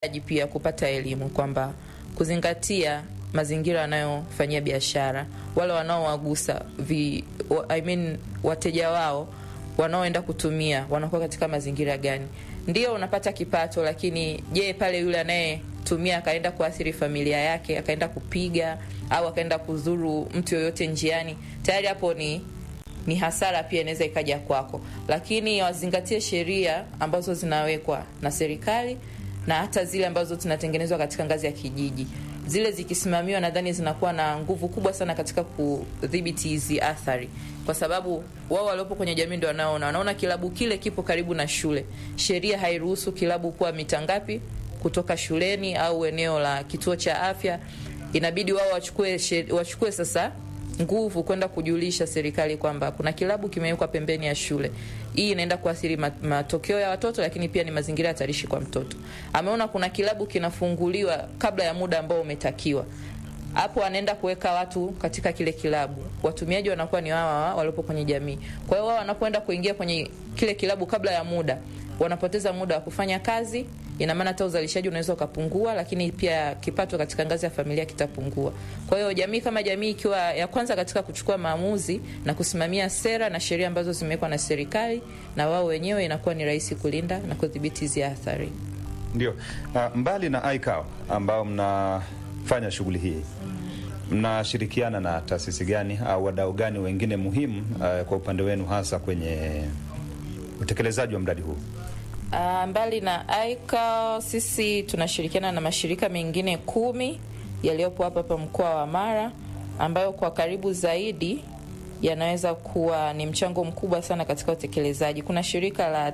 pia kupata elimu kwamba kuzingatia mazingira wanayofanyia biashara, wale wanaowagusa vi, wa- I mean, wateja wao wanaoenda kutumia wanakuwa katika mazingira gani. Ndio unapata kipato, lakini je, pale yule anayetumia akaenda kuathiri familia yake, akaenda kupiga au akaenda kudhuru mtu yoyote njiani, tayari hapo ni ni hasara pia inaweza ikaja kwako, lakini wazingatie sheria ambazo zinawekwa na serikali na hata zile ambazo zinatengenezwa katika ngazi ya kijiji. Zile zikisimamiwa, nadhani zinakuwa na nguvu kubwa sana katika kudhibiti hizi athari, kwa sababu wao waliopo kwenye jamii ndio wanaona, wanaona kilabu kile kipo karibu na shule. Sheria hairuhusu kilabu kuwa mita ngapi kutoka shuleni au eneo la kituo cha afya. Inabidi wao wachukue she- wachukue sasa nguvu kwenda kujulisha serikali kwamba kuna kilabu kimewekwa pembeni ya shule. Hii inaenda kuathiri ma- matokeo ya watoto, lakini pia ni mazingira hatarishi kwa mtoto. Ameona kuna kilabu kinafunguliwa kabla ya muda ambao umetakiwa, hapo anaenda kuweka watu katika kile kilabu. Watumiaji wanakuwa ni wao waliopo kwenye jamii. Kwa hiyo wao wanapoenda kuingia kwenye kile kilabu kabla ya muda, wanapoteza muda wa kufanya kazi. Ina maana hata uzalishaji unaweza ukapungua, lakini pia kipato katika ngazi ya familia kitapungua. Kwa hiyo jamii kama jamii ikiwa ya kwanza katika kuchukua maamuzi na kusimamia sera na sheria ambazo zimewekwa na serikali na wao wenyewe, inakuwa ni rahisi kulinda na kudhibiti hizi athari. Ndio. Uh, mbali na ICAO ambao mnafanya shughuli hii, mnashirikiana na taasisi gani au wadau gani wengine muhimu uh, kwa upande wenu hasa kwenye utekelezaji wa mradi huu? Uh, mbali na ICAO sisi tunashirikiana na mashirika mengine kumi yaliyopo hapa hapa mkoa wa Mara ambayo kwa karibu zaidi yanaweza kuwa ni mchango mkubwa sana katika utekelezaji. Kuna shirika la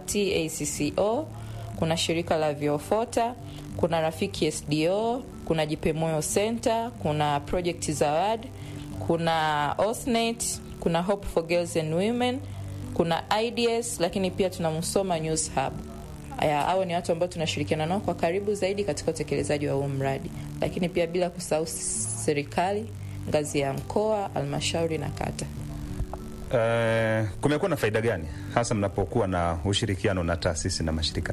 TACCO, kuna shirika la Viofota, kuna Rafiki SDO, kuna Jipe Moyo Center, kuna Project Zawad, kuna Osnet, kuna Hope for Girls and Women, kuna IDS, lakini pia tuna Musoma News Hub. Aya, hao ni watu ambao tunashirikiana nao kwa karibu zaidi katika utekelezaji wa huu mradi, lakini pia bila kusahau serikali ngazi ya mkoa, halmashauri na kata. Uh, kumekuwa na faida gani hasa mnapokuwa na ushirikiano na taasisi na mashirika?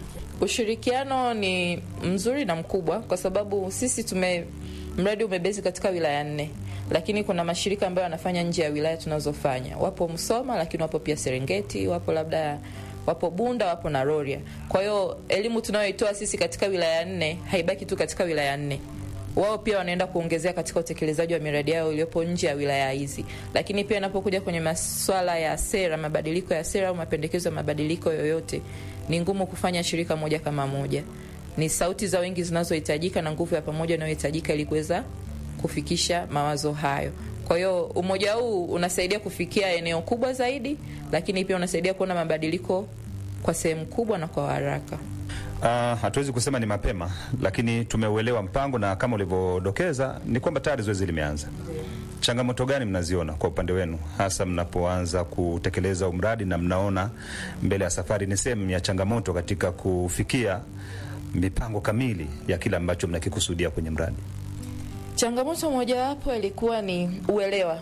Ushirikiano ni mzuri na mkubwa kwa sababu sisi tume mradi umebezi katika wilaya nne, lakini kuna mashirika ambayo yanafanya nje ya wilaya tunazofanya. Wapo Msoma, lakini wapo pia Serengeti, wapo labda wapo Bunda, wapo na Rorya. Kwa hiyo elimu tunayoitoa sisi katika wilaya nne haibaki tu katika wilaya nne wao pia wanaenda kuongezea katika utekelezaji wa miradi yao iliyopo nje ya wilaya hizi. Lakini pia inapokuja kwenye maswala ya sera, mabadiliko ya sera au mapendekezo ya mabadiliko yoyote, ni ngumu kufanya shirika moja kama moja. Ni sauti za wengi zinazohitajika na nguvu ya pamoja inayohitajika ili kuweza kufikisha mawazo hayo. Kwa hiyo umoja huu unasaidia kufikia eneo kubwa zaidi, lakini pia unasaidia kuona mabadiliko kwa sehemu kubwa na kwa haraka. Uh, hatuwezi kusema ni mapema, lakini tumeuelewa mpango na kama ulivyodokeza ni kwamba tayari zoezi limeanza. Changamoto gani mnaziona kwa upande wenu, hasa mnapoanza kutekeleza umradi na mnaona mbele ya safari ni sehemu ya changamoto katika kufikia mipango kamili ya kile ambacho mnakikusudia kwenye mradi? Changamoto mojawapo ilikuwa ni uelewa.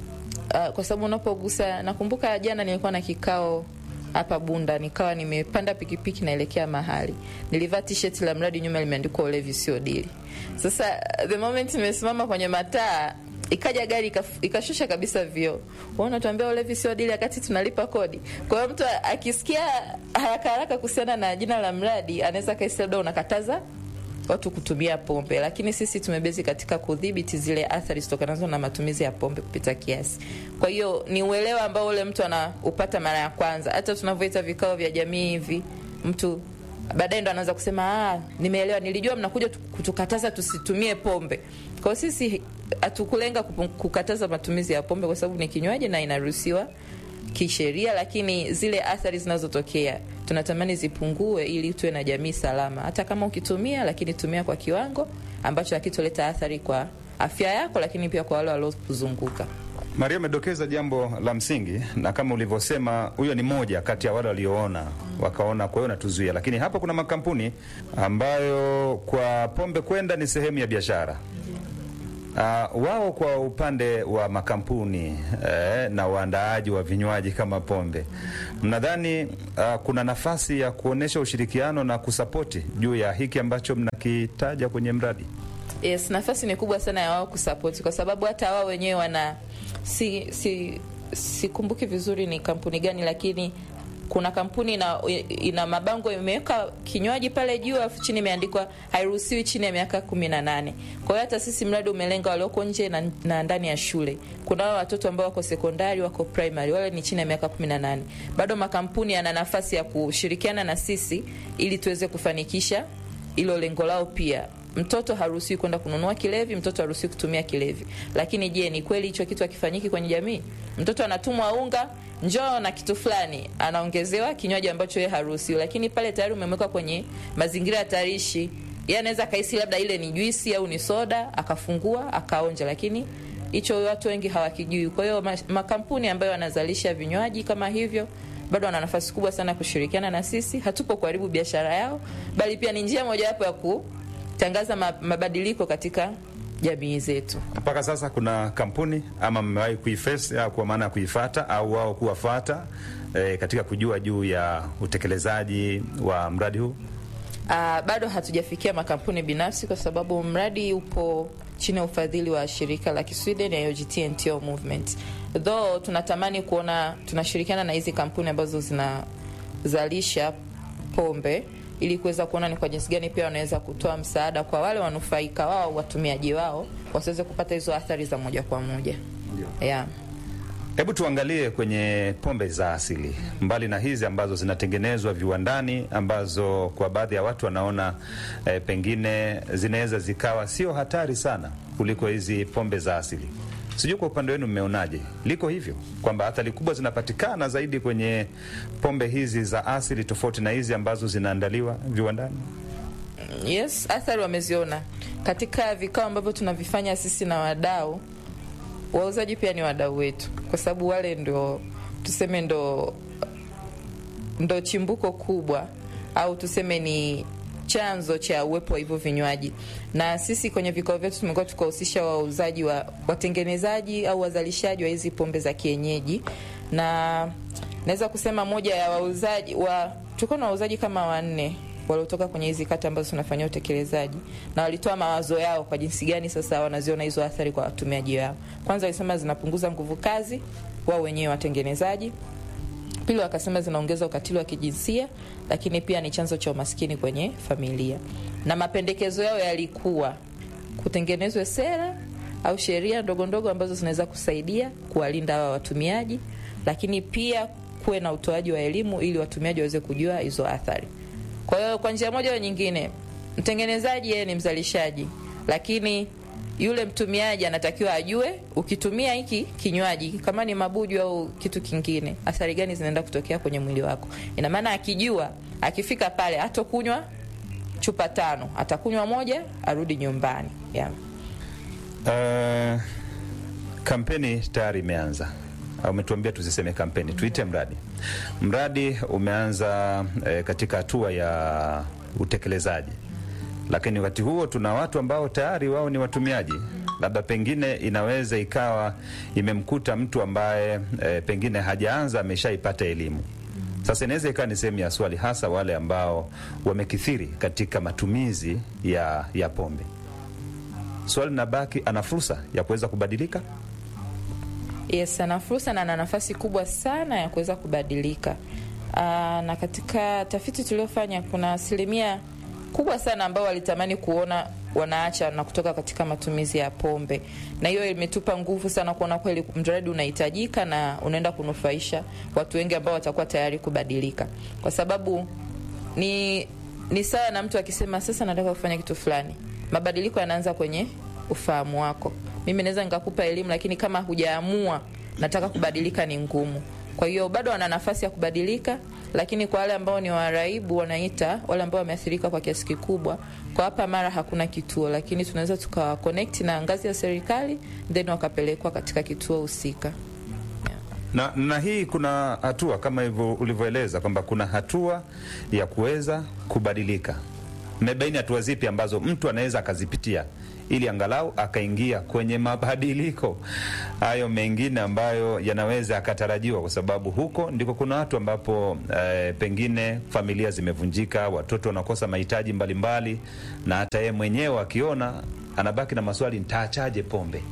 Uh, kwa sababu unapogusa, nakumbuka jana nilikuwa na kikao hapa Bunda, nikawa nimepanda pikipiki naelekea mahali, nilivaa t-shirt la mradi, nyuma limeandikwa ulevi sio dili. Sasa the moment nimesimama kwenye mataa, ikaja gari ikaf- ikashusha kabisa vioo, wao natuambia ulevi sio dili, wakati tunalipa kodi. Kwa hiyo mtu akisikia haraka haraka kuhusiana na jina la mradi, anaweza kaisi labda unakataza watu kutumia pombe, lakini sisi tumebezi katika kudhibiti zile athari zitokanazo na matumizi ya pombe kupita kiasi. Kwa hiyo ni uelewa ambao ule mtu anaupata mara ya kwanza. Hata tunavyoita vikao vya jamii hivi, mtu baadaye ndo anaanza kusema ah, nimeelewa, nilijua mnakuja tu- kutukataza tusitumie pombe. Kwa hiyo sisi hatukulenga kupu- kukataza matumizi ya pombe kwa sababu ni kinywaji na inaruhusiwa kisheria, lakini zile athari zinazotokea tunatamani zipungue ili tuwe na jamii salama. Hata kama ukitumia, lakini tumia kwa kiwango ambacho hakitoleta athari kwa afya yako, lakini pia kwa wale waliokuzunguka. Maria amedokeza jambo la msingi, na kama ulivyosema, huyo ni moja kati ya wale walioona wakaona, kwa hiyo natuzuia. Lakini hapa kuna makampuni ambayo kwa pombe kwenda ni sehemu ya biashara, Uh, wao kwa upande wa makampuni eh, na waandaaji wa vinywaji kama pombe, mnadhani uh, kuna nafasi ya kuonyesha ushirikiano na kusapoti juu ya hiki ambacho mnakitaja kwenye mradi? Yes, nafasi ni kubwa sana ya wao kusapoti kwa sababu hata wao wenyewe wana si si sikumbuki vizuri ni kampuni gani, lakini kuna kampuni ina, ina mabango imeweka kinywaji pale juu afu chini imeandikwa hairuhusiwi chini ya miaka kumi na nane. Kwa hiyo hata sisi mradi umelenga walioko nje na, na ndani ya shule. Kuna wale watoto ambao wako sekondari, wako primary, wale ni chini ya miaka kumi na nane. Bado makampuni yana nafasi ya kushirikiana na sisi ili tuweze kufanikisha hilo lengo lao pia mtoto haruhusiwi kwenda kununua kilevi, mtoto haruhusiwi kutumia kilevi. Lakini je, ni kweli hicho kitu hakifanyiki kwenye jamii? Mtoto anatumwa unga, njoo na kitu fulani, anaongezewa kinywaji ambacho yeye haruhusiwi, lakini pale tayari umemweka kwenye mazingira hatarishi. Yeye anaweza akahisi labda ile ni juisi au ni soda, akafungua akaonja, lakini hicho watu wengi hawakijui. Kwa hiyo makampuni ambayo yanazalisha vinywaji kama hivyo bado wana nafasi kubwa sana kushirikiana na sisi. Hatupo kuharibu biashara yao, bali pia ni njia mojawapo ya ku tangaza mabadiliko katika jamii zetu. Mpaka sasa kuna kampuni ama mmewahi kuiface au kwa maana ya kuifata au wao kuwafata e, katika kujua juu ya utekelezaji wa mradi huu? Uh, bado hatujafikia makampuni binafsi kwa sababu mradi upo chini ya ufadhili wa shirika la Kisweden ya UGT NTO Movement. Though tunatamani kuona tunashirikiana na hizi kampuni ambazo zinazalisha pombe ili kuweza kuona ni kwa jinsi gani pia wanaweza kutoa msaada kwa wale wanufaika wao, watumiaji wao wasiweze kupata hizo athari za moja kwa moja. Yeah. Hebu tuangalie kwenye pombe za asili, mbali na hizi ambazo zinatengenezwa viwandani, ambazo kwa baadhi ya watu wanaona eh, pengine zinaweza zikawa sio hatari sana kuliko hizi pombe za asili. Sijui kwa upande wenu mmeonaje, liko hivyo kwamba athari kubwa zinapatikana zaidi kwenye pombe hizi za asili tofauti na hizi ambazo zinaandaliwa viwandani? Yes, athari wameziona katika vikao ambavyo tunavifanya sisi na wadau. Wauzaji pia ni wadau wetu, kwa sababu wale ndo tuseme ndo ndo chimbuko kubwa au tuseme ni chanzo cha uwepo wa hivyo vinywaji. Na sisi kwenye vikao vyetu tumekuwa tukahusisha wauzaji wa watengenezaji au wazalishaji wa hizi pombe za kienyeji, na naweza kusema moja ya wauzaji wa tulikuwa na wauzaji kama wanne waliotoka kwenye hizi kata ambazo tunafanyia utekelezaji, na walitoa mawazo yao kwa jinsi gani sasa wanaziona hizo athari kwa watumiaji wao. Kwanza walisema zinapunguza nguvu kazi wao wenyewe watengenezaji Pili, wakasema zinaongeza ukatili wa kijinsia, lakini pia ni chanzo cha umaskini kwenye familia. Na mapendekezo yao yalikuwa kutengenezwe sera au sheria ndogo ndogo ambazo zinaweza kusaidia kuwalinda hawa watumiaji, lakini pia kuwe na utoaji wa elimu ili watumiaji waweze kujua hizo athari. Kwa hiyo kwa njia moja au nyingine, mtengenezaji yeye ni mzalishaji, lakini yule mtumiaji anatakiwa ajue ukitumia hiki kinywaji kama ni mabuju au kitu kingine, athari gani zinaenda kutokea kwenye mwili wako. Ina maana akijua, akifika pale hatokunywa chupa tano, atakunywa moja, arudi nyumbani yeah. Uh, kampeni tayari imeanza umetuambia tusiseme kampeni, tuite mradi. Mradi umeanza eh, katika hatua ya utekelezaji, lakini wakati huo tuna watu ambao tayari wao ni watumiaji. Labda pengine inaweza ikawa imemkuta mtu ambaye eh, pengine hajaanza ameshaipata elimu. Sasa inaweza ikawa ni sehemu ya swali, hasa wale ambao wamekithiri katika matumizi ya, ya pombe. Swali linabaki, ana fursa ya kuweza kubadilika? Yes, ana fursa na ana nafasi kubwa sana ya kuweza kubadilika. Aa, na katika tafiti tuliofanya kuna asilimia kubwa sana ambao walitamani kuona wanaacha na kutoka katika matumizi ya pombe, na hiyo imetupa nguvu sana kuona kweli mradi unahitajika na unaenda kunufaisha watu wengi ambao watakuwa tayari kubadilika, kwa sababu ni ni sawa na mtu akisema sasa nataka kufanya kitu fulani. Mabadiliko yanaanza kwenye ufahamu wako. Mimi naweza nikakupa elimu, lakini kama hujaamua nataka kubadilika ni ngumu. Kwa hiyo bado wana nafasi ya kubadilika, lakini kwa wale ambao ni waraibu, wanaita wale ambao wameathirika kwa kiasi kikubwa, kwa hapa Mara hakuna kituo, lakini tunaweza tukawa connect na ngazi ya serikali then wakapelekwa katika kituo husika. Na, na hii kuna hatua kama hivyo ulivyoeleza kwamba kuna hatua ya kuweza kubadilika Mmebaini hatua zipi ambazo mtu anaweza akazipitia ili angalau akaingia kwenye mabadiliko hayo mengine ambayo yanaweza akatarajiwa, kwa sababu huko ndiko kuna watu ambapo eh, pengine familia zimevunjika, watoto wanakosa mahitaji mbalimbali, na hata yeye mwenyewe akiona anabaki na maswali, nitaachaje pombe?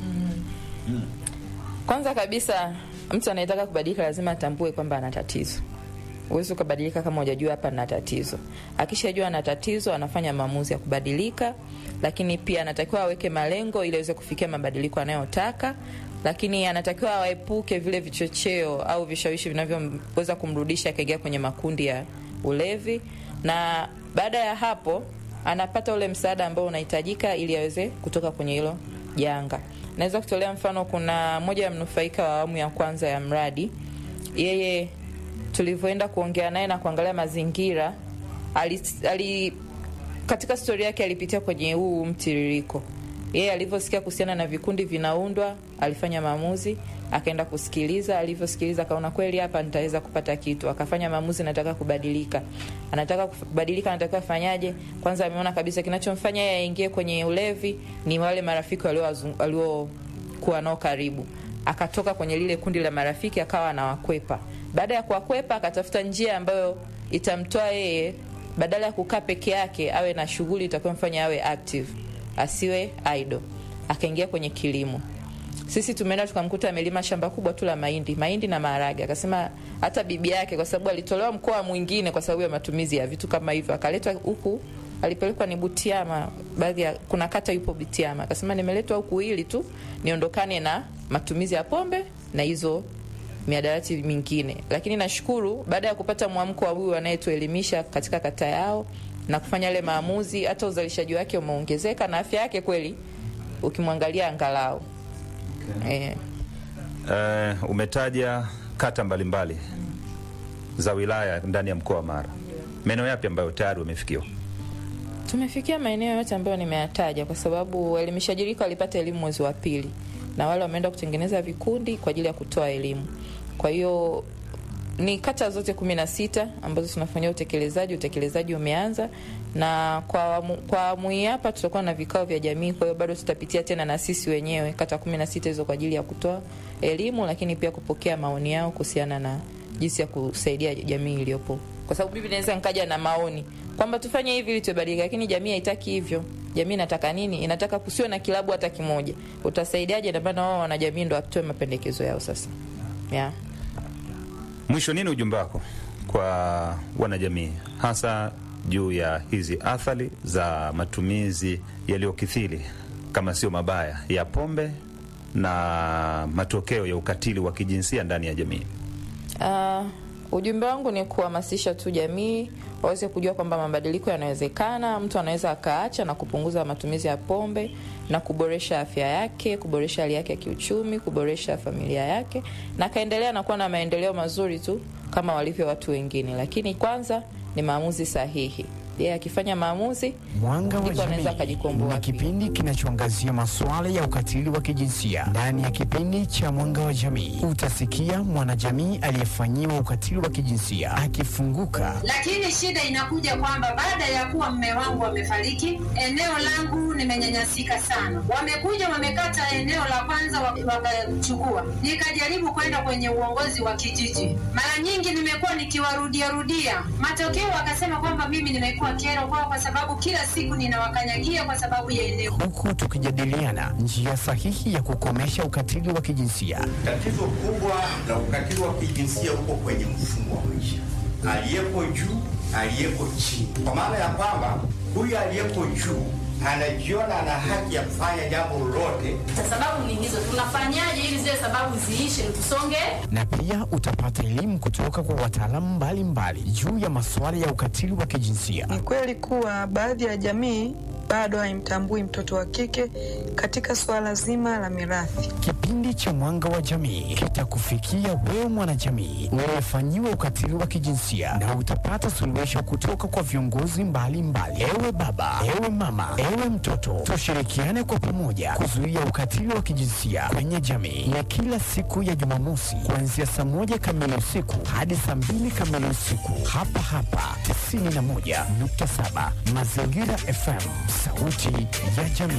Kwanza kabisa mtu anayetaka kubadilika lazima atambue kwamba ana tatizo. Huwezi ukabadilika kama hujajua hapa na tatizo. Akishajua ana tatizo, anafanya maamuzi ya kubadilika, lakini pia anatakiwa aweke malengo ili aweze kufikia mabadiliko anayotaka, lakini anatakiwa awaepuke vile vichocheo au vishawishi vinavyoweza kumrudisha akaingia kwenye makundi ya ulevi, na baada ya hapo anapata ule msaada ambao unahitajika ili aweze kutoka kwenye hilo janga. Naweza kutolea mfano, kuna mmoja ya mnufaika wa awamu ya kwanza ya mradi, yeye tulivyoenda kuongea naye na kuangalia mazingira ali, ali, katika stori yake alipitia kwenye huu mtiririko. Yeye alivyosikia kuhusiana na vikundi vinaundwa, alifanya maamuzi, akaenda kusikiliza. Alivyosikiliza akaona kweli, hapa nitaweza kupata kitu, akafanya maamuzi, nataka kubadilika. Anataka kubadilika, anataka afanyaje? Kwanza ameona kabisa kinachomfanya yeye aingie kwenye ulevi ni wale marafiki waliokuwa nao karibu. Akatoka kwenye lile kundi la marafiki, akawa anawakwepa baada ya kuwakwepa akatafuta njia ambayo itamtoa yeye, badala ya kukaa peke yake, awe na shughuli itakayomfanya awe active, asiwe idle. Akaingia kwenye kilimo. Sisi tumeenda tukamkuta amelima shamba kubwa tu la mahindi, mahindi na maharage. Akasema hata bibi yake, kwa sababu alitolewa mkoa mwingine kwa sababu ya matumizi ya vitu kama hivyo, akaletwa huku, alipelekwa ni Butiama, baadhi ya kuna kata yupo Butiama. Akasema nimeletwa huku ili tu niondokane na matumizi ya pombe na hizo miadarati mingine, lakini nashukuru baada ya kupata mwamko wa huyu anayetuelimisha katika kata yao na kufanya yale maamuzi, hata uzalishaji wake umeongezeka na afya yake kweli ukimwangalia angalau okay. eh. Uh, umetaja kata mbalimbali za wilaya ndani ya mkoa wa Mara, maeneo yapi ambayo tayari wamefikiwa? Tumefikia maeneo yote ambayo nimeyataja, kwa sababu waelimishaji rika walipata elimu mwezi wa pili na wale wameenda kutengeneza vikundi kwa ajili ya kutoa elimu. Kwa hiyo ni kata zote kumi na sita ambazo tunafanyia utekelezaji. Utekelezaji umeanza na kwa awamu kwa awamu hii hapa tutakuwa na vikao vya jamii. Kwa hiyo bado tutapitia tena na sisi wenyewe kata kumi na sita hizo kwa ajili ya kutoa elimu, lakini pia kupokea maoni yao kuhusiana na jinsi ya kusaidia jamii iliyopo, kwa sababu mimi naweza nikaja na maoni kwamba tufanye hivi ili tubadilike, lakini jamii haitaki hivyo. Jamii inataka nini? Inataka kusiwe na kilabu hata kimoja. Utasaidiaje? Ndio maana wao wanajamii ndo watoe mapendekezo yao sasa, yeah. Mwisho, nini ujumbe wako kwa wanajamii hasa juu ya hizi athari za matumizi yaliyokithiri kama sio mabaya ya pombe na matokeo ya ukatili wa kijinsia ndani ya jamii? Uh, ujumbe wangu ni kuhamasisha tu jamii waweze kujua kwamba mabadiliko yanawezekana. Mtu anaweza akaacha na kupunguza matumizi ya pombe na kuboresha afya yake, kuboresha hali yake ya kiuchumi, kuboresha familia yake, na akaendelea na kuwa na maendeleo mazuri tu kama walivyo watu wengine, lakini kwanza ni maamuzi sahihi. Yeye akifanya maamuzi Mwanga wa ndipo anaweza Jamii akajikomboa ni pia. kipindi kinachoangazia masuala ya ukatili wa kijinsia. Ndani ya kipindi cha Mwanga wa Jamii utasikia mwanajamii aliyefanyiwa ukatili wa kijinsia akifunguka, Lakini shida inakuja kwamba baada ya kuwa mme wangu amefariki, eneo langu nimenyanyasika sana. Wamekuja wamekata eneo la kwanza wa- wakachukua, nikajaribu kwenda kwenye uongozi wa kijiji. Mara nyingi nimekuwa nikiwarudia rudia, matokeo wakasema kwamba mimi nimekuwa kero kwao kwa sababu kila siku ninawakanyagia kwa sababu ya eneo. huku tukijadiliana njia sahihi ya kukomesha ukatili wa kijinsia. Tatizo kubwa la ukatili wa kijinsia uko kwenye mfumo wa maisha, aliyeko juu, aliyeko chini, kwa maana ya kwamba huyu aliyeko juu anajiona ana haki ya kufanya jambo lolote sababu ni hizo. Tunafanyaje ili zile sababu ziishe, tusonge? na pia utapata elimu kutoka kwa wataalamu mbalimbali juu ya masuala ya ukatili wa kijinsia. Ni kweli kuwa baadhi ya jamii bado haimtambui mtoto wa kike katika suala zima la mirathi. Kipindi cha Mwanga wa Jamii kitakufikia wewe mwanajamii uliyefanyiwa ukatili wa kijinsia na utapata suluhisho kutoka kwa viongozi mbalimbali. Ewe baba, ewe mama, ewe mtoto, tushirikiane kwa pamoja kuzuia ukatili wa kijinsia kwenye jamii. Na kila siku ya Jumamosi kuanzia saa moja kamili usiku hadi saa mbili kamili usiku hapa hapa 91.7 Mazingira FM, sauti ya jamii.